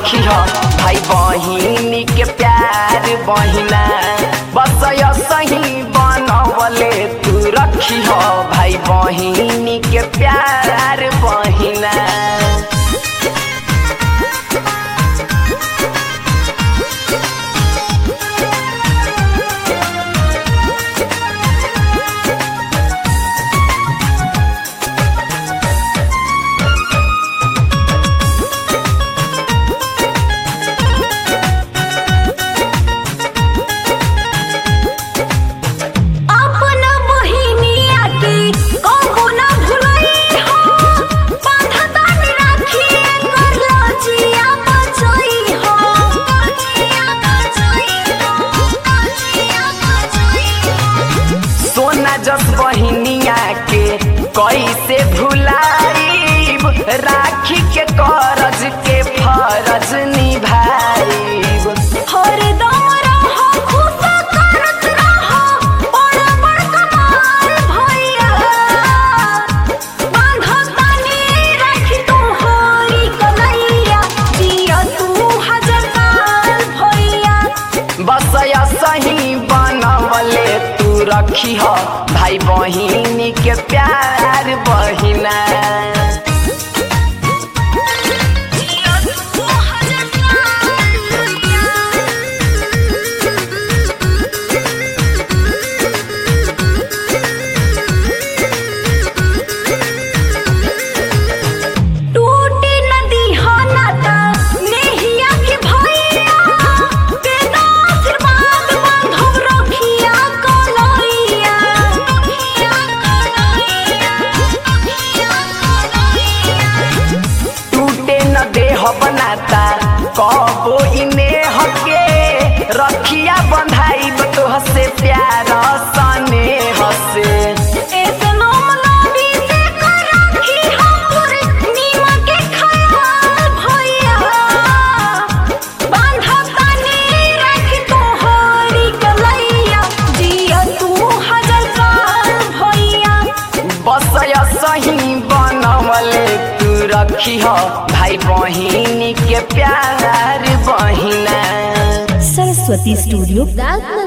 रखी हो भाई बहिनी के प्यार बहिना बस सही बनवले तू रखी हो भाई बहिनी के प्यार बहिना अपन बहिनिया के कबो ना भुलई हो बांधतानी राखी कर लजिया बचई हो लजिया बचई हो लजिया बचई हो सोना जस बहिनिया के कैसे भुलाईब राखी के करज के फरज निभाईब हरदम रहो खुश करत रहो बड़ बड़ कमाल भैया बांधतानी राखी तोहरी कलैया जिया तू हजार साल भैया बस सही बनवले तू रखी हो भाई बहिनी के प्यार बहिना जिया तू हजार साल भैया टूटी नदी हो नाता नेहिया के भैया तेरा आशीर्वाद बांधव रखिया कलैया रखिया कलैया रखिया कलैया टूटे न देह बनाता कबो इने हके रखिया बंधाइब तोह से प्यार सने हसे ऐसे मामलावी से कर रखी हमर नीमा के ख्याल भैया बांधतानी रख तोहरी कलैया जिया तू हजार साल भैया बस सही बनवले तू रखी हो भाई बहिनी के प्यार बहिना सरस्वती स्टूडियो